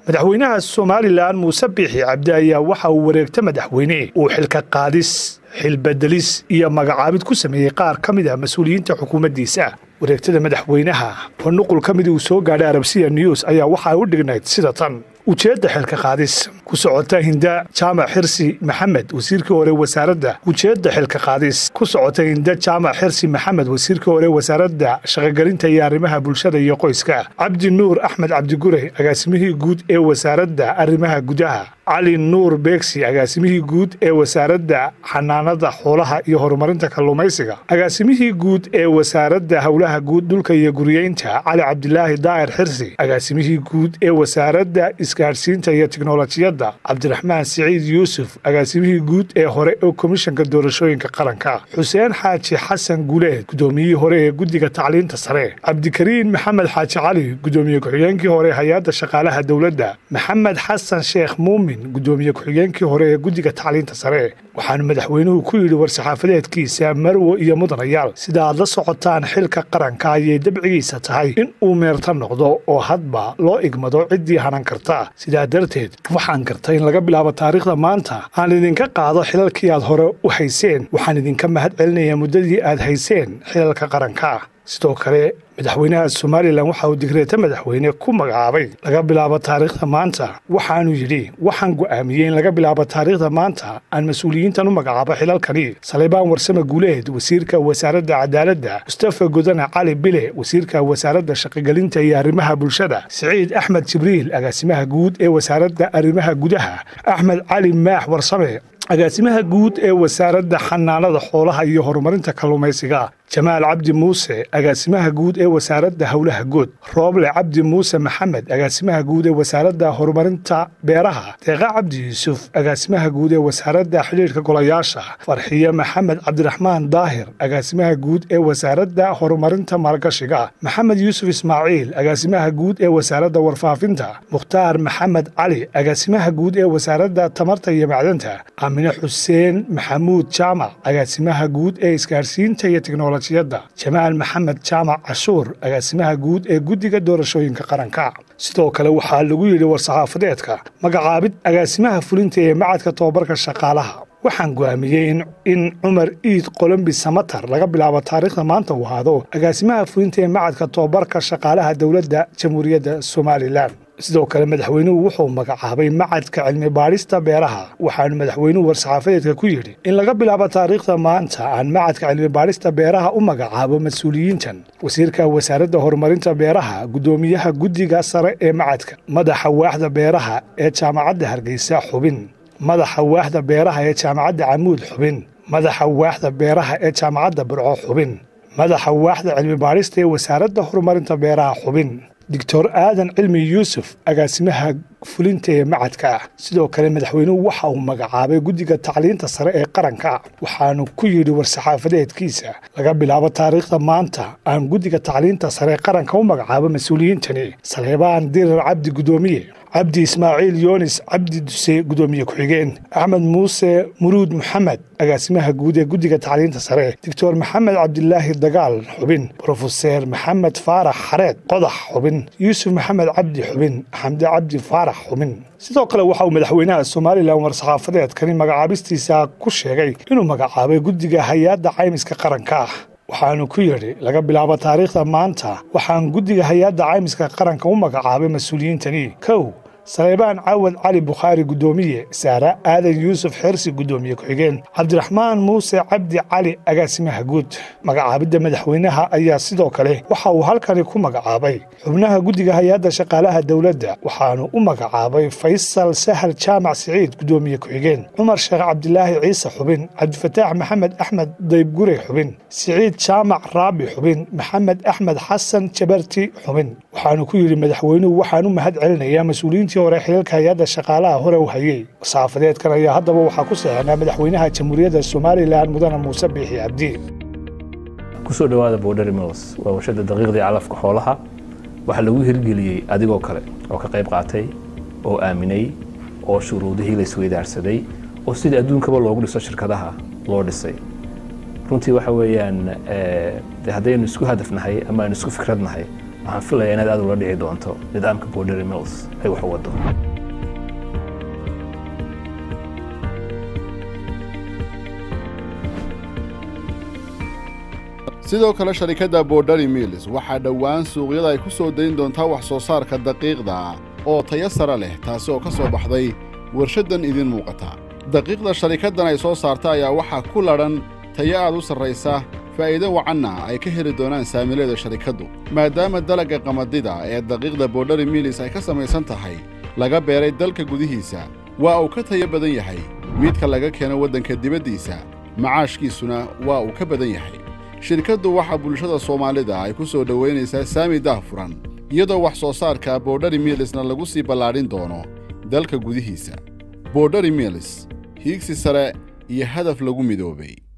madaxweynaha somalilan muuse biixi cabdi ayaa waxa uu wareegta madaxweyne uu xilka qaadis xilbedelis iyo magacaabid ku sameeyey qaar ka mid ah mas-uuliyiinta xukuumaddiisa wareegtada madaxweynaha oo nuqul ka mid uu soo gaadhay arabsiya news ayaa waxaa u dhignayd sida tan ujeedda xilka qaadis ku socota hinda jaamac xirsi maxamed wasiirkii hore wasaaradda ujeedda xilka qaadis ku socota hinda jaamac xirsi maxamed wasiirkii hore wasaaradda shaqogelinta iyo arrimaha bulshada iyo qoyska cabdi nuur axmed cabdigure agaasimihii guud ee wasaaradda arrimaha gudaha cali nuur beegsi agaasimihii guud ee wasaaradda xanaanada xoolaha iyo horumarinta kalluumaysiga agaasimihii guud ee wasaaradda howlaha guud dhulka iyo guriyeynta cali cabdilaahi daa'ir xirsi agaasimihii guud ee wasaaradda isgaadhsiinta iyo tiknolojiyadda cabdiraxmaan siciid yuusuf agaasimihii guud ee hore ee komishanka doorashooyinka qaranka xuseen xaaji xasan guleed gudoomiyihii hore ee guddiga tacliinta sare cabdikariin maxamed xaaji cali gudoomiye ku-xigeenkii hore hay-adda shaqaalaha dowladda maxamed xasan sheekh muumin gudoomiye ku-xigeenkii hore ee guddiga tacliinta sare waxaana madaxweynuhu ku yidhi war-saxaafadeedkiisa marwo iyo mudanayaal sida aad la socotaan xilka qaranka ayay dabcigiisa tahay in uu meerta noqdo oo hadba loo igmado ciddii hanan karta sidaa darteed waxaan gartay in laga bilaabo taariikhda maanta aan idinka qaado xilalkii aad hore u hayseen waxaan idinka mahad celinayaa muddadii aad hayseen xilalka qaranka sidoo kale madaxweynaha somalilan waxa uu digreeta madaxweyne ku magacaabay laga bilaabo taariikhda maanta waxaanu yidhi waxaan go'aamiyey in laga bilaabo taariikhda maanta aan mas-uuliyiintan u magacaabo xilalkani saleybaan warsame guuleed wasiirka wasaaradda cadaaladda mustafa godane cali bile wasiirka wasaaradda shaqogelinta iyo arrimaha bulshada siciid axmed jibriil agaasimaha guud ee wasaaradda arrimaha gudaha axmed cali maax warsame agaasimaha guud ee wasaaradda xanaanada xoolaha iyo horumarinta kalluumaysiga jamaal cabdi muuse agaasimaha guud ee wasaaradda howlaha good rooble cabdi muuse maxamed agaasimaha guud ee wasaaradda horumarinta beeraha deeqa cabdi yuusuf agaasimaha guud ee wasaaradda xidhiidhka golayaasha farxiye maxamed cabdiraxmaan daahir agaasimaha guud ee wasaaradda horumarinta maalgashiga maxamed yuusuf ismaaciil agaasimaha guud ee wasaaradda warfaafinta mukhtaar maxamed cali agaasimaha guud ee wasaaradda tamarta iyo macdanta aamine xuseen maxamuud jaamac agaasimaha guud ee isgaarsiinta iyo teknoloji jamaal maxamed jaamac cashuur agaasimaha guud ee guddiga doorashooyinka qaranka sidoo kale waxaa lagu yidhi war-saxaafadeedka magacaabid agaasimaha fulinta ee macadka tobabarka shaqaalaha waxaan go'aamiyey in cumar iid qolombi samatar laga bilaabo taariikhda maanta uu ahaado agaasimaha fulinta ee macadka tobabarka shaqaalaha dowladda jamhuuriyadda somalilan sidoo kale madaxweynuhu wuxuu magacaabay macadka cilmi baadhista beeraha waxaanu madaxweynuhu war-saxaafadeedka ku yidhi in laga bilaabo taariikhda maanta aan macadka cilmi baadhista beeraha u magacaabo mas-uuliyiintan wasiirka wasaaradda horumarinta beeraha guddoomiyaha guddiga sare ee macadka madaxa waaxda beeraha ee jaamacadda hargeysa xubin madaxa waaxda beeraha ee jaamacadda camuud xubin madaxa waaxda beeraha ee jaamacadda burco xubin madaxa waaxda cilmi baadhista ee wasaaradda horumarinta beeraha xubin doctor aadan cilmi yuusuf agaasimaha fulinta ee macadka ah sidoo kale madaxweynuhu waxa uu magacaabay guddiga tacliinta sare ee qaranka waxaanu ku yidhi war-saxaafadeedkiisa laga bilaabo taariikhda maanta aan guddiga tacliinta sare ee qaranka u magacaabo mas-uuliyiintani saleebaan dirar cabdi guddoomiye cabdi ismaaciil yoonis cabdi duse guddoomiye ku-xigeen axmed muuse muruud maxamed agaasimaha guud ee guddiga tacliinta sare doctor maxamed cabdilaahi dagaal xubin brofeser maxamed faarax xareed qodax xubin yuusuf maxamed cabdi xubin xamde cabdi faarax xubin sidoo kale waxa uu madaxweynaha somalilan war-saxaafadeedkani magacaabistiisa ku sheegay inuu magacaabay guddiga hay-adda caymiska qaranka ah waxaanu ku yidhi laga bilaabo taariikhda maanta waxaan guddiga hay-adda caymiska qaranka u magacaabay mas-uuliyiintani kow saleybaan caawad cali bukhaari guddoomiye saara aadan yuusuf xersi guddoomiye ku-xigeen cabdiraxmaan muuse cabdi cali agaasimaha guud magacaabidda madaxweynaha ayaa sidoo kale waxa uu halkani ku magacaabay xubnaha guddiga hay-adda shaqaalaha dowladda waxaanu u magacaabay faysal sahal jaamac siciid guddoomiye ku-xigeen cumar sheekh cabdilaahi ciise xubin cabdifataax maxamed axmed daybgure xubin siciid jaamac raabi xubin maxamed axmed xasan jabarti xubin waxaanu ku yidhi madaxweynuhu waxaan u mahad celinayaa mas-uuliyiintii hore xiliilka hay-adda shaqaalaha hore u hayey saafadeedkan ayaa haddaba waxaa ku seexnaa madaxweynaha jamhuuriyadda somalilan mudane muuse biixi cabdi kusoo dhowaada borderi mills waa warshada daqiiqdii calafka xoolaha waxaa lagu hirgeliyey adigoo kale oo ka qayb qaatay oo aaminay oo shuruudihii la isweydaarsaday oo sidii adduunkaba loogu dhiso shirkadaha loo dhisay runtii waxa weeyaan de haddaynu isku hadafnahay ama aynu isku fikradnahay waxaan filayaa inaad aad ula dhici doonto nidaamka bordery mills ay wax u wado sidoo kale sharikadda borderi mills waxaa dhowaan suuqyada ay ku soo dayn doontaa wax soo saarka daqiiqda oo tayo sare leh taasi oo ka soo baxday warshaddan idiin muuqata daqiiqda sharikaddan ay soo saarta ayaa waxaa ku ladhan tayo aad u sarraysa faa'iido wacanna ay ka heli doonaan saamileeda sharikaddu maadaama dalagga qamadida ee daqiiqda borderi mills ay ka samaysan tahay laga beeray dalka gudihiisa waa uu ka tayo badan yahay midka laga keeno waddanka dibaddiisa macaashkiisuna waa uu ka badan yahay shirkaddu waxaa bulshada soomaalida ay ku soo dhowaynaysaa saami daahfuran iyadoo wax soo saarka borderi miilsna lagu sii ballaadhin doono dalka gudihiisa borderi miils hiigsi sare iyo hadaf lagu midoobay